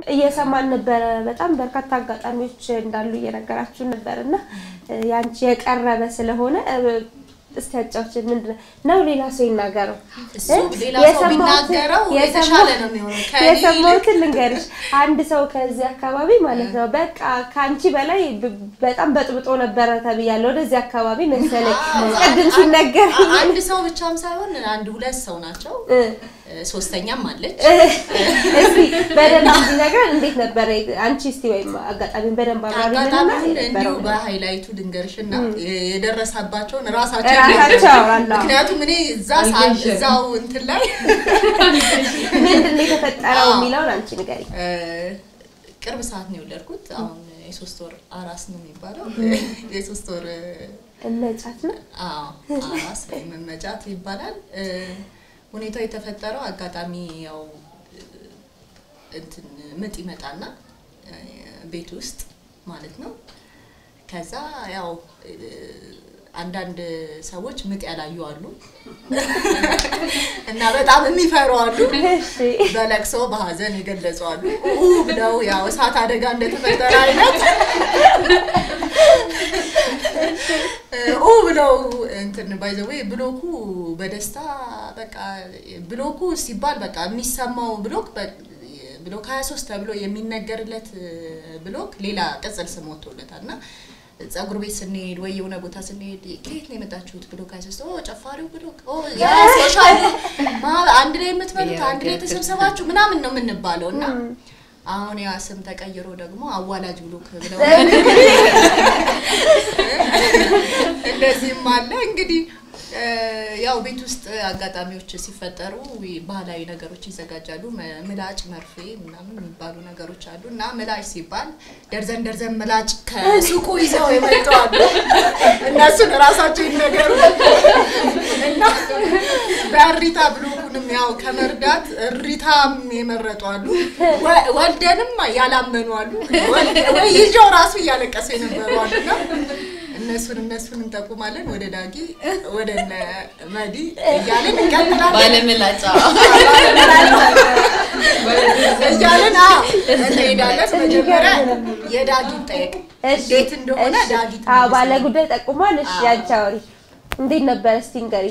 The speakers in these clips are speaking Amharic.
እየሰማን ነበረ። በጣም በርካታ አጋጣሚዎች እንዳሉ እየነገራችሁን ነበር እና እ፣ ያንቺ የቀረበ ስለሆነ እ፣ እስቲ ያጫውችን ምንድን ነው ነው ሌላ ሰው ይናገረው እሱ እ? ሌላ ሰው የሰማሁትን- ቢናገረው የተሻለ የሰማሁት- ነው የሚሆነው ከእኔ ይልቅ የሰማሁትን ልንገርሽ። አንድ ሰው ከዚህ አካባቢ ማለት ነው በቃ ከአንቺ በላይ ብ- በጣም በጥብጦ ነበረ ተብያለሁ። ወደዚህ አካባቢ መሰለኝ ቅድም ሲነገር አ- አንድ ሰው ብቻም ሳይሆን አንድ ሁለት ሰው ናቸው። እ፣ እ፣ ሶስተኛም አለች። እ፣ እስቲ በደንብ እንዲነግረን እንዴት ነበረ አንቺ እስቲ ወይም አጋጣሚውን በደንብ አብራሪልንና አጋጣሚውን እንዲሁ የነበረው በሃይላይቱ ልንገርሽና የደረሰባቸውን ራሳቸው ራሳቸው አላ ምክንያቱም እኔ እዛ ሰዓት እዛው እንትን ላይ ምንድን ነው የተፈጠረው አዎ። የሚለውን አንቺ ንገሪኝ። እ፣ ቅርብ ሰዓት ነው የወለድኩት። አሁን የሶስት ወር አራስ ነው የሚባለው። የሶስት ወር እመጫት ነው አዎ አራስ ወይም መመጫት ይባላል። እ፣ ሁኔታው የተፈጠረው አጋጣሚ ያው እ፣ እንትን ምጥ ይመጣና እ፣ ቤት ውስጥ ማለት ነው። ከዛ ያው እ፣ አንዳንድ ሰዎች ምጥ ያላዩ አሉ እና በጣም የሚፈሩ አሉ። እሺ በለቅሶ በሀዘን የገለጹ አሉ። ኡ ብለው ያው እሳት አደጋ እንደተፈጠረ አይነት ኡ ብለው እንትን ባይዘዌ ብሎኩ በደስታ በቃ ብሎኩ ሲባል በቃ የሚሰማው ብሎክ በ- ብሎክ 23 ተብሎ የሚነገርለት ብሎክ ሌላ ቅጽል ስም ወጥቶለታል እና ጸጉር ቤት ስንሄድ ወይ የሆነ ቦታ ስንሄድ ከየት ነው የመጣችሁት ብሎክ 23 ኦ ጨፋሪው ብሎክ ኦ ያ ሶሻል ማ- አንድ ላይ የምትበሉት አንድ ላይ ተሰብሰባችሁ ምናምን ነው የምንባለው እና አሁን ያ ስም ተቀይሮ ደግሞ አዋላጅ ብሎክ ብለው እንደዚህም አለ እንግዲህ እ፣ ያው ቤት ውስጥ አጋጣሚዎች ሲፈጠሩ ባህላዊ ነገሮች ይዘጋጃሉ። መ- ምላጭ፣ መርፌ ምናምን የሚባሉ ነገሮች አሉ እና ምላጭ ሲባል ደርዘን ደርዘን ምላጭ ከሱቁ ይዘው የመጡ አሉ። እነሱን እራሳቸው ይነገሩ እና በእሪታ ብሎኩንም ያው ከመርዳት እሪታም የመረጡ አሉ። ወ- ወልደንም ያላመኑ አሉ። ወልደ- ወይ ይዤው ራሱ እያለቀሰ የነበሩ አሉ እና እነሱን እነሱን እንጠቁማለን። ወደ ዳጊ ወደ እነ መዲ እያለን እንቀጥላለን ባለምላጫ እያለን አዎ እንሄዳለን። መጀመሪያ የዳጊ ጠየቅ እሺ፣ እንዴት እንደሆነ እሺ። ዳጊ አዎ ትመልስ። ባለ ጉዳይ ጠቁሟል። እሺ አዎ። ያንቺ አውሪ እንዴት ነበረ እስቲ ንገሪ።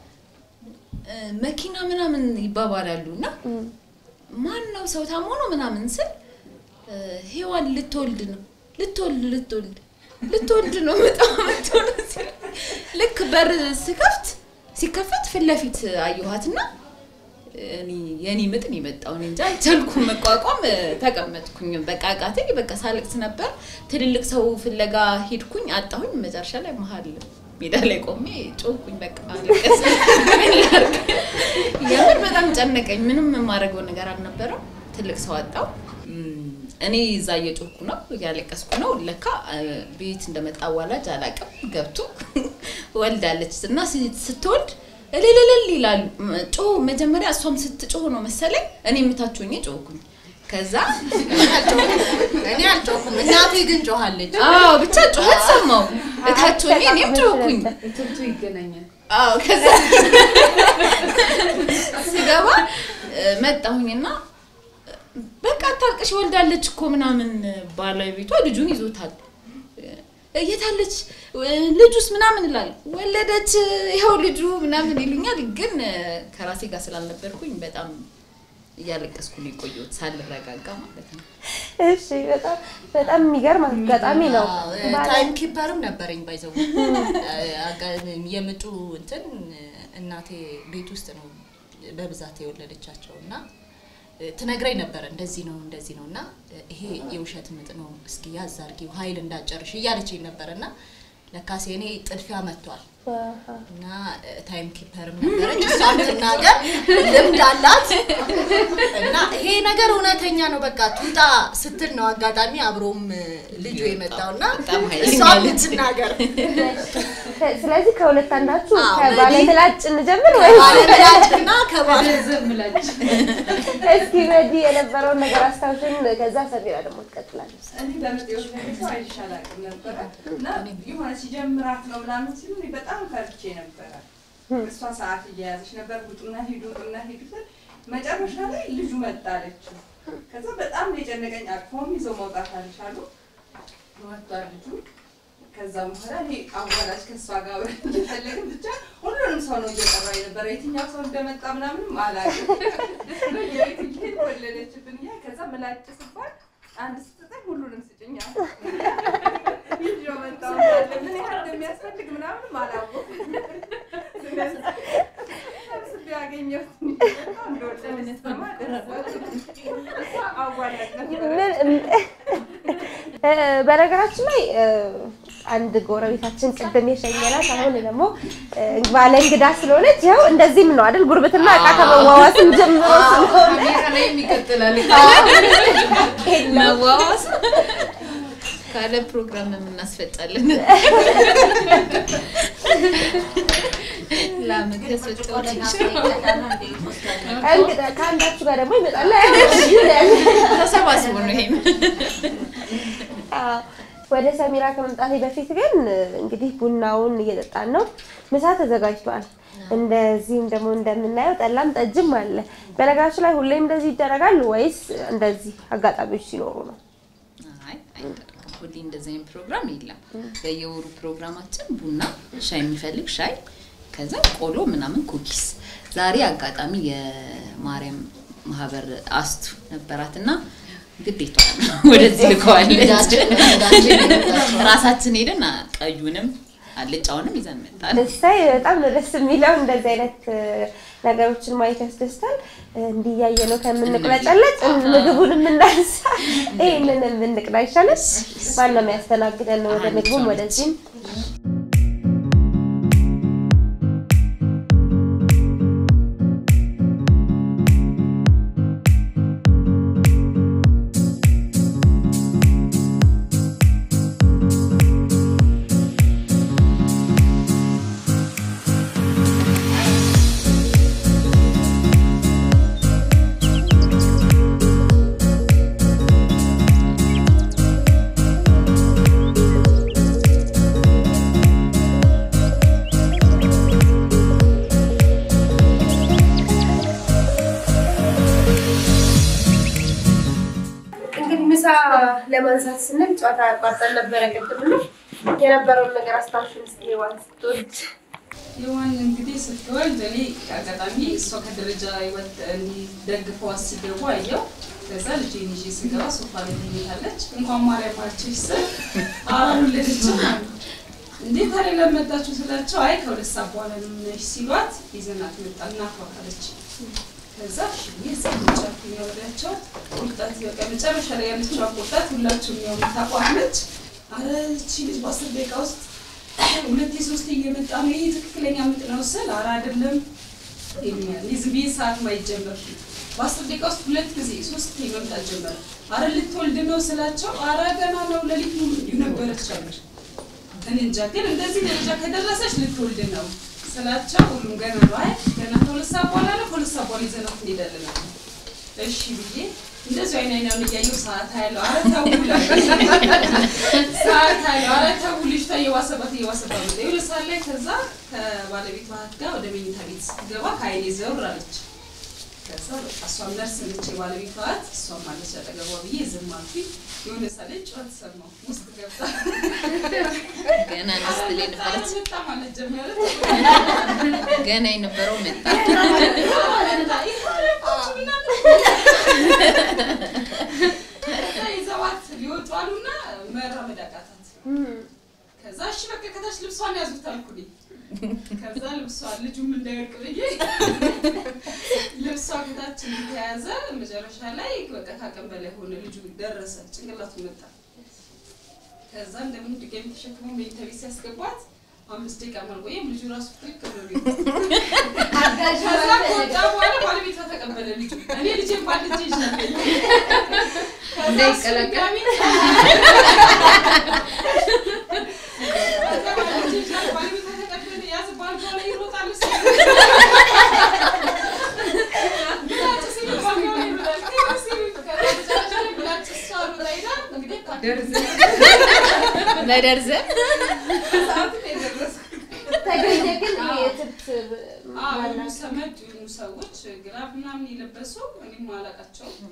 መኪና ምናምን ይባባላሉ እና ማን ነው ሰው ታሞ ነው ምናምን ስል እ፣ ሔዋን ልትወልድ ነው ልትወልድ ልትወልድ ልትወልድ ነው በጣም ምትወልድ ሲል ልክ በር ስከፍት ሲከፈት ፊት ለፊት አየኋትና እኔ የኔ ምጥ ነው የመጣው እኔ እንጃ አልቻልኩም መቋቋም እ፣ ተቀመጥኩኝ በቃ አቃተኝ በቃ ሳለቅስ ነበር ትልልቅ ሰው ፍለጋ ሄድኩኝ አጣሁኝ መጨረሻ ላይ መሀል ሜዳ ላይ ቆሜ ጮኩኝ በቃ አለቀስ ምን ላድርግ? የምር በጣም ጨነቀኝ ምንም የማደርገው ነገር አልነበረም ትልቅ ሰው አጣው እም፣ እኔ እዛ እየጮኩ ነው እያለቀስኩ ነው ለካ እ፣ ቤት እንደመጣ አዋላጅ አላውቅም ገብቶ ወልዳለች እና ስ- ስትወልድ እልልልል ይላሉ ም- ጮህ መጀመሪያ እሷም ስትጮህ ነው መሰለኝ እኔ የምታችሁኝ ጮኩኝ ከዛ እኔ አልጮኩም፣ እናቴ ግን ጮኋለች። አዎ ብቻ ጩኸት ሰማው እታችሁኝ እኔም ጮኩኝ ትንቱ ይገናኛል። አዎ ከዛ ስገባ እ፣ መጣሁኝና በቃ አታልቅሽ ወልዳለች እኮ ምናምን ባለቤቷ ልጁን ይዞታል እ፣ የታለች እ፣ ልጁስ ምናምን እላል ወለደች ይኸው ልጁ ምናምን ይሉኛል ግን እ፣ ከራሴ ጋር ስላልነበርኩኝ በጣም እያለቀስኩ ነው የቆየሁት ሳልረጋጋ ማለት ነው እሺ በጣም በጣም የሚገርም አጋጣሚ ነው። ባለ- ታይም ኪፐርም ነበረኝ ባይዘው የምጡ እንትን እናቴ ቤት ውስጥ ነው በብዛት የወለደቻቸው እና ትነግረኝ ነበረ እንደዚህ ነው እንደዚህ ነው እና ይሄ የውሸት ምጥ ነው እስኪ ያዝ አድርጊው ኃይል እንዳጨርሽ እያለችኝ ነበረ እና ለካሴ እኔ ጥድፊያ መጥቷል አሃ። እና ታይም ኪፐርም ነበረች እሷም ትናገር ልምድ አላት እና ይሄ ነገር እውነተኛ ነው በቃ ትውጣ ስትል ነው አጋጣሚ አብሮም ልጁ የመጣው እና በጣም ኃይለኛ እሷም ልጅ። ትናገር ከ- ስለዚህ ከሁለት አንዳችሁ አዎ፣ ከባለ መዲ- ምላጭ እንጀምር ወይ? ባለምላጭና ከባለ ዝም ብላችሁ እስኪ መዲ የነበረውን ነገር አስታውሽን፣ ከዛ ሰሚራ ደግሞ ትቀጥላለች። እኔ በምርጥ የወለደ ሰው አይቼ አላውቅም ነበረ እና የሆነ ሲጀምራት ነው ምናምን ሲሉ እኔ በጣም ፈርቼ ነበረ። እሷ ሰዓት እየያዘች ነበር፣ ውጡና ሂዱ፣ ውጡና ሂዱ ስል መጨረሻ ላይ ልጁ መጣለች ከዛ በጣም ነው የጨነቀኝ። አቅፎም ይዘው መውጣት አልቻሉ። ወጥቷል ልጁ። ከዛ በኋላ እኔ አዋላጅ ከእሷ ጋር አብረን እየፈለግን ብቻ ሁሉንም ሰው ነው እየጠራ የነበረ። የትኛው ሰው እንደመጣ ምናምንም አላውቅም። ደስ ብሎኝ የቤት እየሄድን ወለደችብን እያ ከዛ ምላጭ ስባል አንድ ስትጥል ሁሉንም ስጭኛ ይዤው መጣሁ እንዳለ ምን ያህል እንደሚያስፈልግ ምናምንም አላወኩም። ስለዚህ ሰብስቤ ያገኘሁት በጣም እንደወደደች ስሰማ ደስ አለኝ። እሷ አዋላጅ ነበረች። ምን- እ፣ በነገራችን ላይ እ፣ አንድ ጎረቤታችን ቅድም የሸኘናት አሁን ደግሞ እ፣ ባለ እንግዳ ስለሆነች ይኸው እንደዚህም ነው አይደል? ጉርብትና እቃ ከመዋዋስም ጀምሮ ስለሆነ ካሜራ ላይ ይቀጥላል የለም። መዋዋስ ካለ ፕሮግራም የምናስፈጫለን ለአመት ያስፈጫዎች እንግዳ ከአንዳችሁ ጋር ደግሞ ይመጣል። ተሰባስቦ ነው ይሄም አዎ። ወደ ሰሚራ ከመምጣቴ በፊት ግን እንግዲህ ቡናውን እየጠጣን ነው። ምሳ ተዘጋጅቷል። እንደዚህም ደግሞ እንደምናየው ጠላም ጠጅም አለ። በነገራችን ላይ ሁሌም እንደዚህ ይደረጋል ወይስ እንደዚህ አጋጣሚዎች ሲኖሩ ነው? አይ አይደረግም። ሁሌ እንደዚህ አይነት ፕሮግራም የለም። በየወሩ ፕሮግራማችን ቡና፣ ሻይ የሚፈልግ ሻይ፣ ከዛ ቆሎ ምናምን ኩኪስ። ዛሬ አጋጣሚ የማርያም ማህበር አስቱ ነበራት እና ግዴታ ወደዚህ ልከዋለች። ራሳችን ሄደን ቀዩንም አልጫውንም ይዘን መጣን። ደስታዬ በጣም ነው ደስ የሚለው። እንደዚህ አይነት እ፣ ነገሮችን ማየት ያስደስታል። እንዲያየ ነው ከምንቅለጨለጭ ምግቡን የምናንሳ ይህንን የምንቅዳ ይሻላል። ማነው የሚያስተናግደን? ወደ ምግቡም ወደዚህም እንግዲህ ምሳ ለማንሳት ስንል ጨዋታ ያቋርጠን ነበረ። ቅድም እና የነበረውን ነገር አስታውሽን እስኪ ሔዋን ስትወልድ ሔዋን እንግዲህ ስትወልድ እኔ አጋጣሚ እሷ ከደረጃ ህይወት እንዲደግፈው ሲገቡ አየው። ከዛ ልጄን ይዤ ስገባ ሶፋ ላይ ተኝታለች። እንኳን ማርያም አልችሽ ስል አልወለደችም አሉ። እንዴት ታዲያ ለመጣችሁ ስላቸው አይ ከሁለት ሰዓት በኋላ ነው የምናይሽ ሲሏት ይዘናት መጣ እናቷ አለች። ከዛ እሺ ብዬ እዛ ቁጭ አልኩኝ ወዲያቸው ቁርጠት በቃ መጨረሻ ላይ ያለችው ቁርጠት ሁላችሁም ያው የምታውቋት ነች። አረ እቺ ልጅ በአስር ደቂቃ ውስጥ ሁለቴ ሶስቴ እየመጣ ነው ይሄ ትክክለኛ ምጥ ነው ስል ኧረ አይደለም ይሉኛል። እኔ ዝም ብዬ ሰዓት ማይጀመር በአስር ደቂቃ ውስጥ ሁለት ጊዜ ሶስቴ መምጣት ጀመረ። አረ ልትወልድ ነው ስላቸው አረ ገና ነው ሌሊት ሙሉ እንዲሁ ነበረች አለች። እኔ እንጃ ግን እንደዚህ ደረጃ ከደረሰች ልትወልድ ነው ስላቸው ሁሉም ገና ነው አይ ገና ከሁለት ሰዓት በኋላ ነው ከሁለት ሰዓት በኋላ ይዘናት እንሄዳለን አሉ። እሺ ብዬ እንደዚሁ አይን አይናውን እያየሁ ሰዓት አያለሁ። አረ ተው ሰዓት አያለሁ። አረ ተው ልጅቷ እየዋሰባት እየዋሰባት መጣ። የሁለት ሰዓት ላይ ከዛ ከባለቤቷ ጋር ወደ መኝታ ቤት ስትገባ ከአይኔ ዘውር አለች። ከዛ በቃ እሷም ነርስ ነች የባለቤቷ እህት፣ እሷም አለች አጠገቧ ብዬ ዝም አልኩኝ። የሆነ ሰዓት ላይ ጩኸት ሰማሁ። ውስጥ ገብታ ገና ንስት ላይ ነበረች። መጣ ማለት ጀመረች። ገና የነበረው መጣ። ይዘዋት ሊወጡ አሉና መራመድ አቃታት። ከዛ እሺ በቃ ከታች ልብሷን ያዙት አልኩኝ። ከዛ ልብሷን ልጁም እንዳይወድቅ ብዬ ልብሷ ከታች ተያዘ። መጨረሻ ላይ በቃ ካቅም በላይ ሆነ። ልጁ ደረሰ፣ ጭንቅላቱ መጣ። ከዛ እንደምን ድጋሚ ተሸክሞ መኝታ ቤት ሲያስገባት አምስት ደቂቃ አልቆየም። ልጁ ራሱ ትክክል ነው ቤት ከዛ ከወጣ በኋላ ባለቤቷ ተቀበለ ልጁ። እኔ ልጄን ባልጄ ይሻለኝ እንዳይቀላቀል ባለቤቷ ተቀበለ ያዝ ባልጋ ላይ ይሮጣል እሱ። ብላጭ ሲሉ ባልጋ ላይ ይሮጣል። ከዛ ሲሉ ከዛ መጨረሻ ላይ ብላጭ እሷ ሮጣ ሄዳ እንግዲህ ደርዘን ለደርዘን ሰዓት ነው የደረስኩት። ተገኘ ግን የትብት አዎ ሰመድ የሆኑ ሰዎች ግራፍ ምናምን የለበሱ እኔም አላውቃቸውም።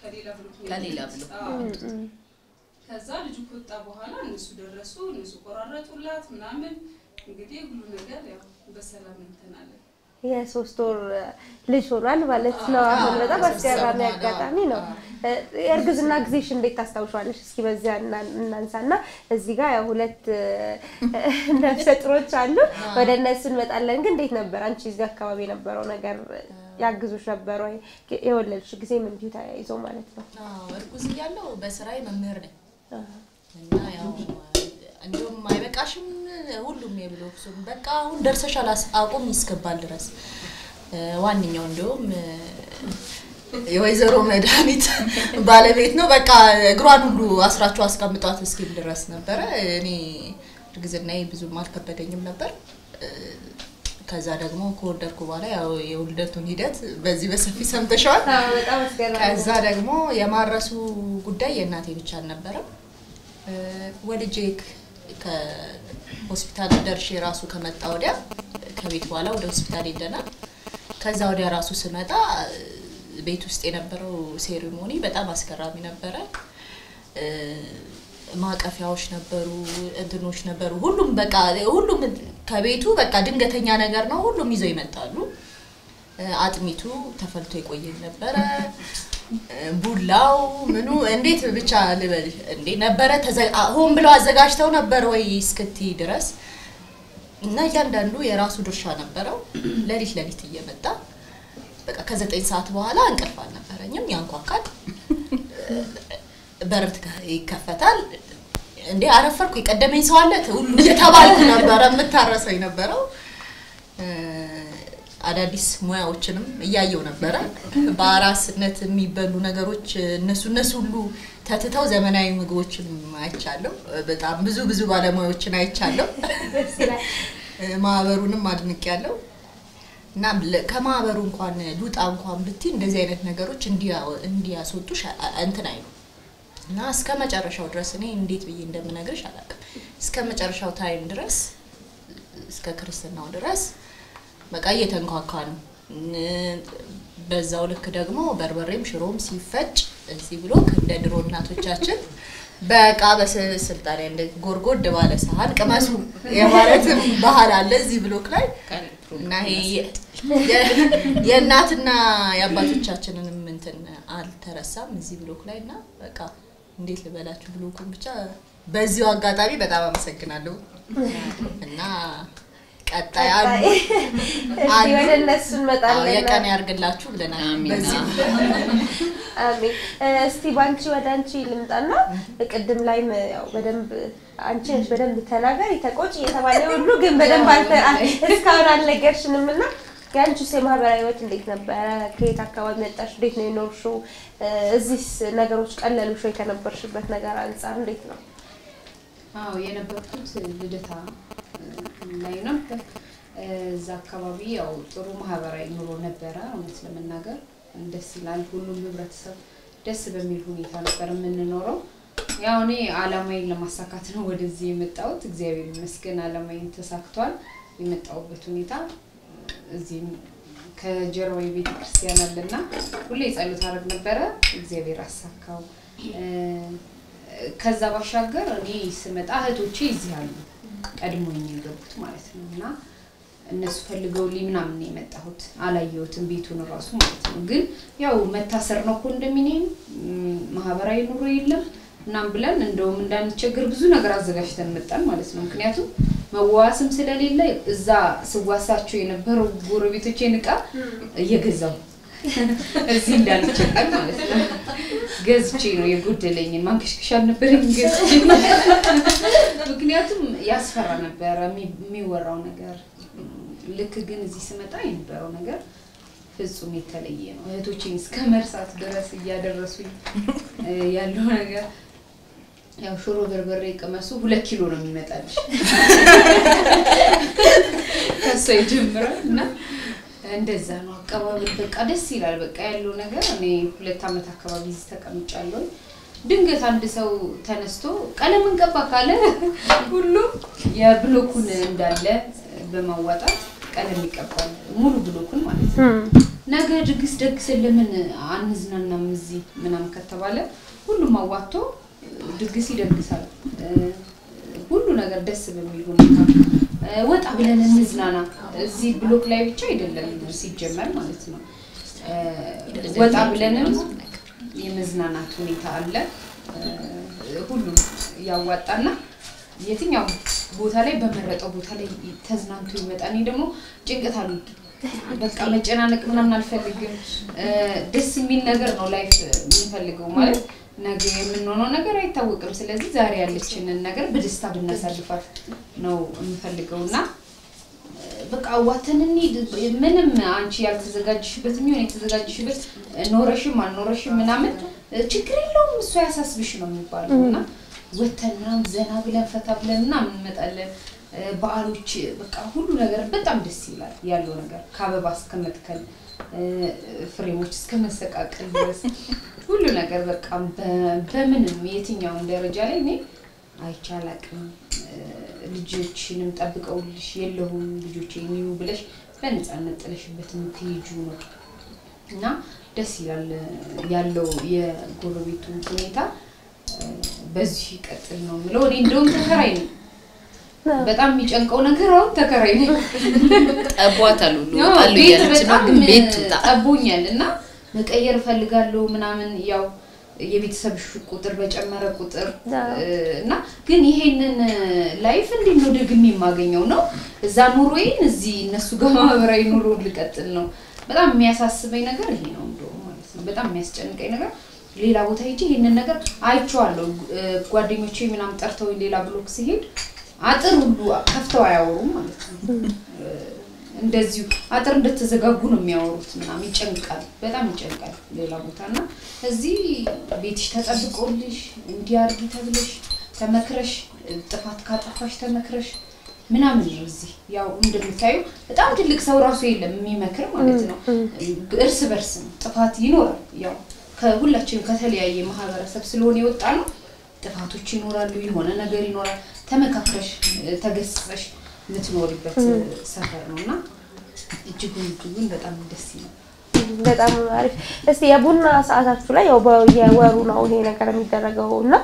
ከሌላ ብሎክ ነው ከሌላ የመጡት። ብሎክ። አዎ። ከዛ ልጁ ከወጣ በኋላ እነሱ ደረሱ፣ እነሱ ቆራረጡላት ምናምን። እንግዲህ ሁሉ ነገር ያው በሰላም እንትን አለ። የሶስት ወር ልጅ ሆኗል ማለት ነው። አሁን በጣም አስገራሚ አጋጣሚ ነው። የእርግዝና ጊዜሽ እንዴት ታስታውሻለሽ? እስኪ በዚያ እና- እናንሳና እዚህ ጋር ያው ሁለት ነፍሰ ጡሮች አሉ። ወደ እነሱ እንመጣለን። ግን እንዴት ነበር አንቺ እዚህ አካባቢ የነበረው ነገር ያግዙሽ ነበር ወይ? የወለድሽ ጊዜም እንዲሁ ተያይዞ ማለት ነው። አዎ፣ እርጉዝ እያለሁ በስራዬ መምህር ነኝ እና ያው እንዲሁም አይበቃሽም ሁሉም የብሎክ ሱም በቃ አሁን ደርሰሻል አስ- አቁም ይስገባል ድረስ እ፣ ዋነኛው እንዲሁም እ፣ የወይዘሮ መድኃኒት ባለቤት ነው። በቃ እግሯን ሁሉ አስራችሁ አስቀምጧት እስኪል ድረስ ነበረ። እኔ እርግዝናዬ ብዙም አልከበደኝም ነበር። እ፣ ከዛ ደግሞ ከወለድኩ በኋላ ያው የውልደቱን ሂደት በዚህ በሰፊ ሰምተሻል። በጣም አስገራሚ ከዛ ደግሞ የማረሱ ጉዳይ የእናቴ ብቻ አልነበረም። እ፣ ወልጄ ክ- ከሆስፒታል ደርሼ ራሱ ከመጣ ወዲያ ከቤት በኋላ ወደ ሆስፒታል ሄደናል። ከዛ ወዲያ ራሱ ስመጣ እ፣ ቤት ውስጥ የነበረው ሴሪሞኒ በጣም አስገራሚ ነበረ። እ፣ ማቀፊያዎች ነበሩ፣ እንትኖች ነበሩ። ሁሉም በቃ ሁሉም ከቤቱ በቃ ድንገተኛ ነገር ነው። ሁሉም ይዘው ይመጣሉ። እ፣ አጥሚቱ ተፈልቶ የቆየ ነበረ። እ፣ ቡላው ምኑ እንዴት ብቻ ልበል እንዴ ነበረ ተዘ- አ- ሆን ብለው አዘጋጅተው ነበር ወይ እስክቲ ድረስ እና እያንዳንዱ የራሱ ድርሻ ነበረው። ሌሊት ሌሊት እየመጣ በቃ ከዘጠኝ ሰዓት በኋላ እንቅልፍ አልነበረኝም። ያንኳካል፣ በር ትከ- ይከፈታል። እንዴ አረፈርኩ የቀደመኝ ሰው አለ ሁሉ እየተባልኩ ነበረ የምታረሰው የነበረው። እ፣ አዳዲስ ሙያዎችንም እያየው ነበረ። በአራስነት የሚበሉ ነገሮች እነሱ እነሱ ሁሉ ተትተው ዘመናዊ ምግቦችን አይቻለሁ። በጣም ብዙ ብዙ ባለሙያዎችን አይቻለሁ። ደስ ይላል። ማህበሩንም አድንቄያለሁ። እና ለ- ከማህበሩ እንኳን ሉጣ እንኳን ብትይ እንደዚህ አይነት ነገሮች እንዲያ- እንዲያስወጡሽ አ- አ- እንትን አይሉ እና እስከ መጨረሻው ድረስ እኔ እንዴት ብዬ እንደምነግርሽ አላውቅም። እስከ መጨረሻው ታይም ድረስ እስከ ክርስትናው ድረስ በቃ እየተንኳኳ ነው። ን- በዛው ልክ ደግሞ በርበሬም ሽሮም ሲፈጭ እዚህ ብሎ እንደ ድሮ እናቶቻችን በቃ በስልጣኔ እንደ ጎርጎድ ባለ ሰሃን ቅመሱ የማለት ባህል አለ እዚህ ብሎክ ላይ እና ይሄ የ- የእናትና የአባቶቻችንንም እንትን አልተረሳም እዚህ ብሎክ ላይ እና በቃ እንዴት ልበላችሁ ብሎኩን ብቻ በዚሁ አጋጣሚ በጣም አመሰግናለሁ እና ቀጣይ አሉ እስኪ አሉ። ወደ እነሱ አዎ፣ እንመጣለን። የቀን ያርግላችሁ ብለናል። አሜን። በዚህ አሜን። እ፣ እስቲ ባንቺ ወደ አንቺ ልምጣና ቅድም ላይም ያው በደንብ አንቺ ነሽ በደንብ ተናገሪ ተቆጭ እየተባለ ሁሉ ግን በደንብ አልተ- አ- እስካሁን አልነገርሽንም እና የአንቺስ የማህበራዊ ህይወት እንዴት ነበረ? ከየት አካባቢ መጣሽ? እንዴት ነው የኖርሽው? እ፣ እዚህስ ነገሮች ቀለሉሽ ወይ? ከነበርሽበት ነገር አንጻር እንዴት ነው? አዎ የነበርኩት ልደታ እ፣ ላይ ነበር። እ፣ እዛ አካባቢ ያው ጥሩ ማህበራዊ ኑሮ ነበረ። እውነት ለመናገር ደስ ይላል። ሁሉም ህብረተሰብ ደስ በሚል ሁኔታ ነበር የምንኖረው። ያው እኔ አላማዬን ለማሳካት ነው ወደዚህ የመጣሁት። እግዚአብሔር ይመስገን አላማዬን ተሳክቷል። የመጣሁበት ሁኔታ እዚህም ከጀርባዊ ቤተ ክርስቲያን አለና ሁሌ ጸሎት አደርግ ነበረ። እግዚአብሔር አሳካው። እ፣ ከዛ ባሻገር እኔ ስመጣ እህቶቼ እዚህ አሉ ቀድሞኝ የገቡት ማለት ነው እና እነሱ ፈልገውልኝ ምናምን ነው የመጣሁት። አላየሁትም ቤቱን እራሱ ማለት ነው። ግን ያው መታሰር ነው ኮንዶሚኒየም ም፣ ማህበራዊ ኑሮ የለም ምናምን ብለን እንደውም እንዳንቸገር ብዙ ነገር አዘጋጅተን መጣን ማለት ነው። ምክንያቱም መዋዋስም ስለሌለ እዛ ስዋሳቸው የነበረው ጎረቤቶቼን እቃ እየገዛው እዚህ እንዳንቸገር ማለት ነው። ገዝቼ ነው የጎደለኝን ማንከሽከሻ አልነበረኝ ገዝቼ ምክንያቱም ያስፈራ ነበረ የሚ- የሚወራው ነገር። ልክ ግን እዚህ ስመጣ የነበረው ነገር ፍጹም የተለየ ነው። እህቶቼን እስከ መርሳት ድረስ እያደረሱኝ እ፣ ያለው ነገር ያው ሽሮ በርበሬ ቅመሱ ሁለት ኪሎ ነው የሚመጣልሽ ከሷ ይጀምራል እና እንደዛ ነው አቀባበል። በቃ ደስ ይላል። በቃ ያለው ነገር እኔ ሁለት ዓመት አካባቢ እዚህ ተቀምጫለሁ። ድንገት አንድ ሰው ተነስቶ ቀለም እንቀባ ካለ ሁሉም የብሎኩን እንዳለ በማዋጣት ቀለም ይቀባል። ሙሉ ብሎኩን ማለት ነው። ነገ ድግስ ደግሰን ለምን አንዝናናም እዚህ ምናምን ከተባለ ሁሉም አዋጥቶ ድግስ ይደግሳል። እ፣ ሁሉ ነገር ደስ በሚል ሁኔታ እ፣ ወጣ ብለን እንዝናና። እዚህ ብሎክ ላይ ብቻ አይደለም ሲጀመር ማለት ነው። እ፣ ወጣ ብለንም የመዝናናት ሁኔታ አለ። እ፣ ሁሉም ያዋጣና የትኛው ቦታ ላይ በመረጠው ቦታ ላይ ተዝናንቶ ይመጣል። እኔ ደግሞ ጭንቀት አልወድም። በቃ መጨናነቅ ምናምን አልፈልግም። እ፣ ደስ የሚል ነገር ነው ላይፍ የምንፈልገው ማለት ነገ የምንሆነው ነገር አይታወቅም። ስለዚህ ዛሬ ያለችንን ነገር በደስታ ብናሳልፋት ነው የምፈልገው እና በቃ አዋተን እንሂድ። ምንም አንቺ ያልተዘጋጅሽበት የሚሆን የተዘጋጅሽበት ኖረሽም አልኖረሽም ምናምን ችግር የለውም እሱ ያሳስብሽ ነው የሚባለው እና ወተን ምናምን ዘና ብለን ፈታ ብለን ምናምን እንመጣለን። በዓሎች በቃ ሁሉ ነገር በጣም ደስ ይላል ያለው ነገር ከአበባ እስከ መትከል ፍሬሞች እስከ መሰቃቀል ድረስ ሁሉ ነገር በቃ በ- በምንም የትኛውን ደረጃ ላይ እኔ አይቼ አላቅም። ልጆችንም ጠብቀውልሽ የለሁም ልጆች የሚዩ ብለሽ በነፃነት ጥለሽበት የምትሄጁ ነው እና ደስ ይላል ያለው የጎረቤቱ ሁኔታ እ፣ በዚህ ይቀጥል ነው የምለው። እኔ እንደውም ተከራይ ነኝ። በጣም የሚጨንቀው ነገር አሁን ተከራይ ነኝ። ጠቧታል ሁሉ ያው ወጣሉ ቤት እያለች ነው፣ በጣም ግን ቤት ትውጣ። ጠቦኛል እና መቀየር እፈልጋለሁ ምናምን ያው የቤተሰብ ቁጥር በጨመረ ቁጥር አዎ። እ፣ እና ግን ይሄንን ላይፍ እንዴት ነው ደግሜ የማገኘው ነው እዛ ኑሮዬን እዚህ እነሱ ጋር ማህበራዊ ኑሮ ልቀጥል ነው። በጣም የሚያሳስበኝ ነገር ይሄ ነው እንደውም ማለት ነው። በጣም የሚያስጨንቀኝ ነገር ሌላ ቦታ ሄጄ ይሄንን ነገር አይቼዋለሁ። እ፣ ጓደኞቼ ምናምን ጠርተው ሌላ ብሎክ ሲሄድ አጥር ሁሉ ከፍተው አያወሩም ማለት ነው። እንደዚሁ አጥር እንደተዘጋጉ ነው የሚያወሩት ምናምን ይጨንቃል፣ በጣም ይጨንቃል ሌላ ቦታ እና እዚህ ቤትሽ ተጠብቆልሽ እንዲህ አድርጊ ተብለሽ ተመክረሽ ጥፋት ካጠፋሽ ተመክረሽ ምናምን ነው እዚህ ያው እንደምታዩ በጣም ትልቅ ሰው ራሱ የለም የሚመክር ማለት ነው። እርስ በርስ ነው ጥፋት ይኖራል። ያው ከሁላችንም ከተለያየ ማህበረሰብ ስለሆነ የወጣ ነው ጥፋቶች ይኖራሉ፣ የሆነ ነገር ይኖራል። ተመካክረሽ ተገስጸሽ የምትኖሪበት ሰፈር ነው እና እጅጉን እጅጉን በጣም ደስ ይላል። በጣም አሪፍ። እስቲ የቡና ሰዓታችሁ ላይ ያው በየወሩ ነው ይሄ ነገር የሚደረገው እና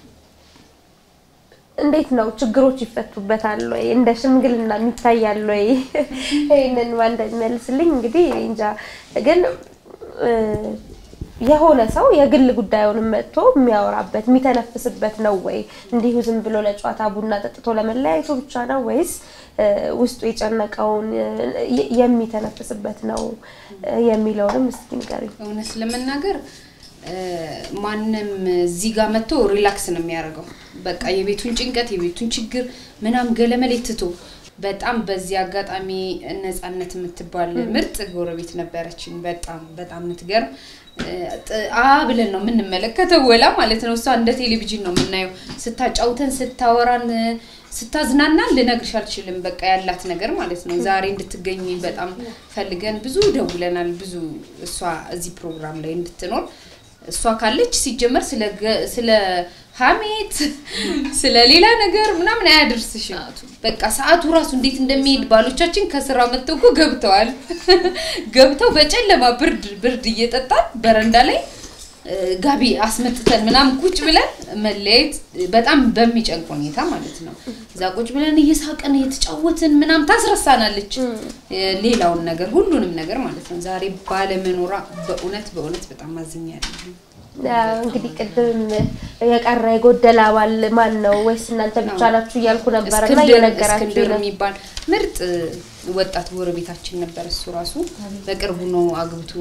እንዴት ነው ችግሮች ይፈቱበታል ወይ? እንደ ሽምግልና የሚታያል ወይ? ይህንን ማን እንደሚመልስልኝ እንግዲህ እኔ እንጃ። ግን እ፣ የሆነ ሰው የግል ጉዳዩንም መጥቶ የሚያወራበት የሚተነፍስበት ነው ወይ? እንዲሁ ዝም ብሎ ለጨዋታ ቡና ጠጥቶ ለመለያየቱ ብቻ ነው ወይስ እ፣ ውስጡ የጨነቀውን እ፣ የሚተነፍስበት ነው እ፣ የሚለውንም እስኪ ንገሪኝ። እውነት ለመናገር እ፣ ማንም እዚህ ጋር መጥቶ ሪላክስ ነው የሚያደርገው። በቃ የቤቱን ጭንቀት የቤቱን ችግር ምናምን ገለመሌ ትቶ በጣም በዚህ አጋጣሚ ነፃነት የምትባል ምርጥ ጎረቤት ነበረችን። በጣም በጣም የምትገርም እ፣ ጥ- አ ብለን ነው የምንመለከተው ወላ ማለት ነው። እሷ እንደ ቴሌቪዥን ነው የምናየው። ስታጫውተን፣ ስታወራን፣ ስታዝናናን ልነግርሽ አልችልም። በቃ ያላት ነገር ማለት ነው። ዛሬ እንድትገኝ በጣም ፈልገን ብዙ ደውለናል። ብዙ እሷ እዚህ ፕሮግራም ላይ እንድትኖር እሷ ካለች ሲጀመር ስለ ገ- ስለ ሀሜት ስለ ሌላ ነገር ምናምን አያደርስሽም። በቃ ሰዓቱ ራሱ እንዴት እንደሚሄድ ባሎቻችን ከስራ መጥተው እኮ ገብተዋል። ገብተው በጨለማ ብርድ ብርድ እየጠጣን በረንዳ ላይ እ፣ ጋቢ አስመጥተን ምናምን ቁጭ ብለን መለያየት በጣም በሚጨንቅ ሁኔታ ማለት ነው። እዛ ቁጭ ብለን እየሳቅን እየተጫወትን ምናምን ታስረሳናለች እ፣ ሌላውን ነገር ሁሉንም ነገር ማለት ነው። ዛሬ ባለመኖሯ በእውነት በእውነት በጣም አዝኛለሁ። ያው እንግዲህ ቅድም የቀረ የጎደለ አባል ማን ነው ወይስ እናንተ ብቻ ናችሁ እያልኩ ነበር እና እስክንድር እየነገራችሁ እስክንድር ነው። የሚባል ምርጥ ወጣት ጎረቤታችን ነበር። እሱ ራሱ በቅርቡ ነው አግብቶ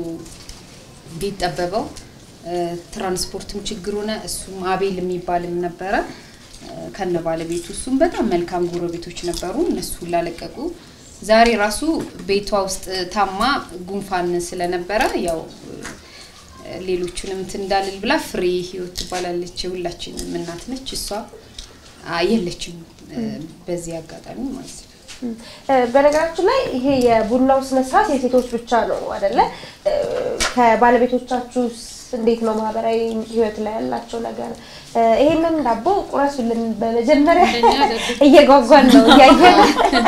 ቤት ጠበበው። እ፣ ትራንስፖርትም ችግር ሆነ። እሱም አቤል የሚባልም ነበረ እ፣ ከነ ባለቤቱ። እሱም በጣም መልካም ጎረቤቶች ነበሩ። እነሱ ላለቀቁ ዛሬ ራሱ ቤቷ ውስጥ ታማ ጉንፋን ስለነበረ ያው እ፣ ሌሎቹንም እንትን እንዳልል ብላ ፍሬ ህይወት ትባላለች። የሁላችንም እናት ነች። እሷ አ፣ የለችም እ፣ በዚህ አጋጣሚ ማለት ነው። እ፣ በነገራችን ላይ ይሄ የቡናው ስነ ስርዓት የሴቶች ብቻ ነው አይደለ? እ፣ ከባለቤቶቻችሁ እንዴት ነው ማህበራዊ ህይወት ላይ ያላቸው ነገር? እ፣ ይሄንን ዳቦ ቁረሱልን በመጀመሪያ እየጓጓን ነው እያየን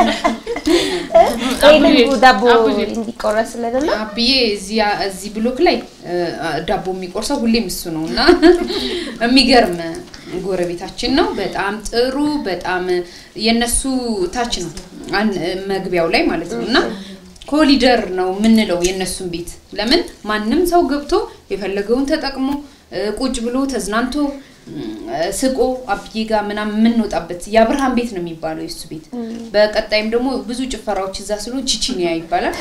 ይሄንን ዳቦ እንዲቆረስልን እና አብዬ እዚህ እዚህ ብሎክ ላይ እ፣ ዳቦ የሚቆርሰው ሁሌም እሱ ነው እና የሚገርም ጎረቤታችን ነው። በጣም ጥሩ፣ በጣም የነሱ ታች ነው አን- መግቢያው ላይ ማለት ነው እና ኮሊደር ነው የምንለው የነሱን ቤት ለምን ማንም ሰው ገብቶ የፈለገውን ተጠቅሞ እ፣ ቁጭ ብሎ ተዝናንቶ እ፣ ስቆ አብዬ ጋር ምናምን የምንወጣበት የአብርሃም ቤት ነው የሚባለው የሱ ቤት። በቀጣይም ደግሞ ብዙ ጭፈራዎች እዛ ስለሆኑ ቺቺኒያ ይባላል።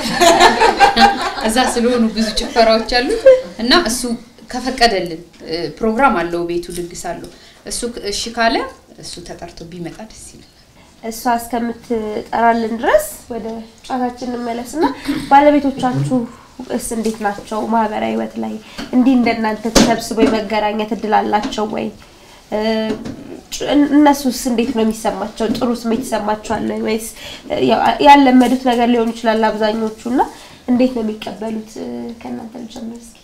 እዛ ስለሆኑ ብዙ ጭፈራዎች አሉት እና እሱ ከፈቀደልን እ፣ ፕሮግራም አለው ቤቱ ድግስ አለው። እሱ እሺ ካለ እሱ ተጠርቶ ቢመጣ ደስ ይላል። እሷ እስከምትጠራልን ድረስ ወደ ጨዋታችን እንመለስና ባለቤቶቻችሁ እስ እንዴት ናቸው? ማህበራዊ ህይወት ላይ እንዲህ እንደናንተ ተሰብስበው የመገናኘት እድል አላቸው ወይ? እ፣ ጭ- እነሱስ እንዴት ነው የሚሰማቸው? ጥሩ ስሜት ይሰማቸዋል ወይ? ወይስ እ፣ ያው ያለመዱት ነገር ሊሆን ይችላል አብዛኞቹ እና እንዴት ነው የሚቀበሉት? እ፣ ከእናንተ ልጀምር እስኪ።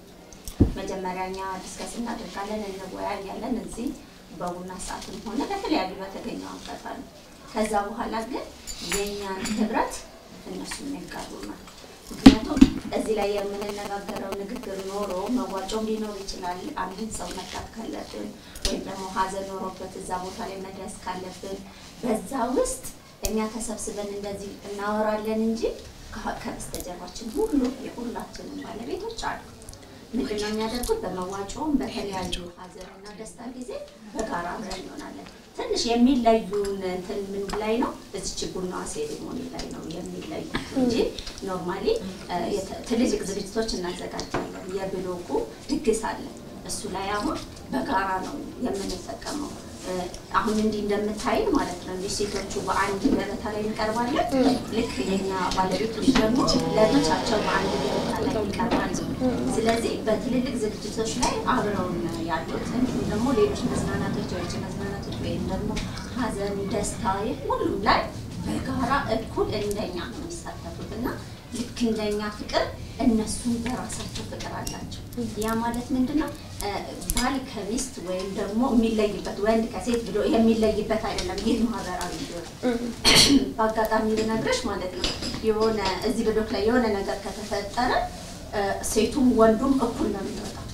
መጀመሪያ እኛ ዲስከስ እናደርጋለን፣ እንወያያለን እዚህ በቡና ሰዓትም ሆነ በተለያዩ በተገኘው አጋጣሚ። ከዛ በኋላ ግን የእኛን ህብረት እነሱ ያጋሩናል። ምክንያቱም እዚህ ላይ የምንነጋገረው ንግግር ኖሮ መዋጮም ሊኖር ይችላል። አንድን ሰው መርዳት ካለብን ወይም ደግሞ ሀዘን ኖሮበት እዛ ቦታ ላይ መድረስ ካለብን በዛ ውስጥ እኛ ተሰብስበን እንደዚህ እናወራለን እንጂ ከ- ከበስተጀርባችን ሁሉ የሁላችንም ባለቤቶች አሉ። ምንድን ነው የሚያደርጉት? በመዋጮም በተለያዩ ሀዘንና ደስታ ጊዜ በጋራ አብረን እንሆናለን። ትንሽ የሚለዩን እንትን ምን ላይ ነው? እዚች ቡና ሴሪሞኒ ላይ ነው የሚለዩ እንጂ ኖርማሊ ትልልቅ ዝግጅቶች እናዘጋጃለን። የብሎኩ ድግስ አለ። እሱ ላይ አሁን በጋራ ነው የምንጠቀመው። እ፣ አሁን እንዲህ እንደምታይን ማለት ነው እንዲህ ሴቶቹ በአንድ ገበታ ላይ እንቀርባለን። ልክ የኛ ባለቤቶች ደግሞ ለብቻቸው በአንድ ገበታ ላይ ይቀርባሉ። ስለዚህ በትልልቅ ዝግጅቶች ላይ አብረውን ያሉት እንዲሁም ደግሞ ሌሎች መዝናናቶች፣ የውጭ መዝናናቶች ወይም ደግሞ ሀዘን፣ ደስታ ሁሉም ላይ በጋራ እኩል እንደኛ ነው የሚሳተፉት እና ልክ እንደኛ ፍቅር እነሱም በራሳቸው ፍቅር አላቸው። ያ ማለት ምንድን ነው? እ፣ ባል ከሚስት ወይም ደግሞ የሚለይበት ወንድ ከሴት ብሎ የሚለይበት አይደለም። ይህ ማህበራዊ ህይወት በአጋጣሚ ልነግርሽ ማለት ነው የሆነ እዚህ ብሎክ ላይ የሆነ ነገር ከተፈጠረ እ፣ ሴቱም ወንዱም እኩል ነው የሚወጣው።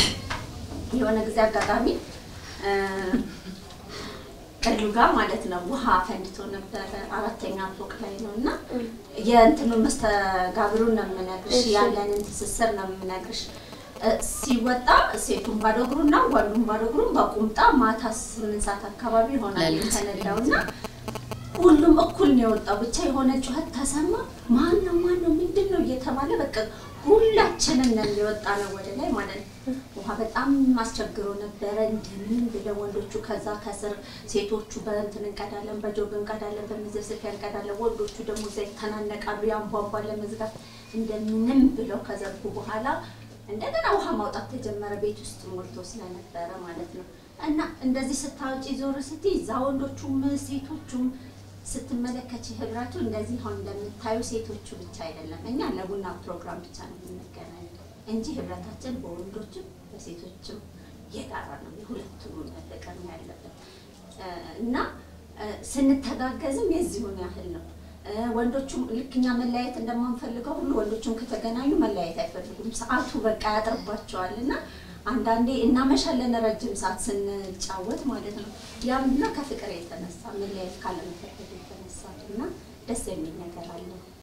የሆነ ጊዜ አጋጣሚ እ፣ ቀሉ ጋር ማለት ነው ውሃ ፈንድቶ ነበረ። አራተኛ ፎቅ ላይ ነው እና የእንትኑን መስተጋብሩን ነው የምነግርሽ፣ ያለንን ትስስር ነው የምነግርሽ። እ፣ ሲወጣ ሴቱን ባዶ እግሩና ወንዱን ባዶ እግሩን በቁምጣ ማታ ስምንት ሰዓት አካባቢ ይሆናል የተነዳው እና ሁሉም እኩል ነው የወጣው። ብቻ የሆነ ጩኸት ተሰማ። ማን ነው ማን ነው ምንድን ነው እየተባለ በቃ ሁላችንም ነን የወጣ ነው ወደ ላይ ማለት ነው። ውሃ በጣም አስቸግሮ ነበረ። እንደምን ብለው ወንዶቹ ከዛ ከስር ሴቶቹ በእንትን እንቀዳለን፣ በጆግ እንቀዳለን፣ በመዘፍዘፊያ እንቀዳለን። ወንዶቹ ደግሞ እዛ ይተናነቃሉ። ያንቧቧ ለመዝጋት እንደምንም ብለው ከዘጉ በኋላ እንደገና ውሃ ማውጣት ተጀመረ። ቤት ውስጥ ሞልቶ ስለነበረ ማለት ነው። እና እንደዚህ ስታወጪ ዞር ስትይ እዛ ወንዶቹም ሴቶቹም ስትመለከች ህብረቱ እንደዚህ አሁን እንደምታዩ ሴቶቹ ብቻ አይደለም። እኛ ለቡና ፕሮግራም ብቻ ነው የምንገናኘው እንጂ ህብረታችን በወንዶችም በሴቶችም የጋራ ነው። የሁለቱም ፍቅር ነው ያለበት እ፣ እና እ፣ ስንተጋገዝም የዚሁን ያህል ነው። እ፣ ወንዶቹም ልክ እኛ መለያየት እንደማንፈልገው ሁሉ ወንዶቹም ከተገናኙ መለያየት አይፈልጉም። ሰዓቱ በቃ ያጥርባቸዋል እና አንዳንዴ እናመሻለን ረጅም ሰዓት ስንጫወት ማለት ነው። ያ ምንድነው ከፍቅር የተነሳ መለያየት ካለመፈለግ የተነሳ እና ደስ የሚል ነገር አለው።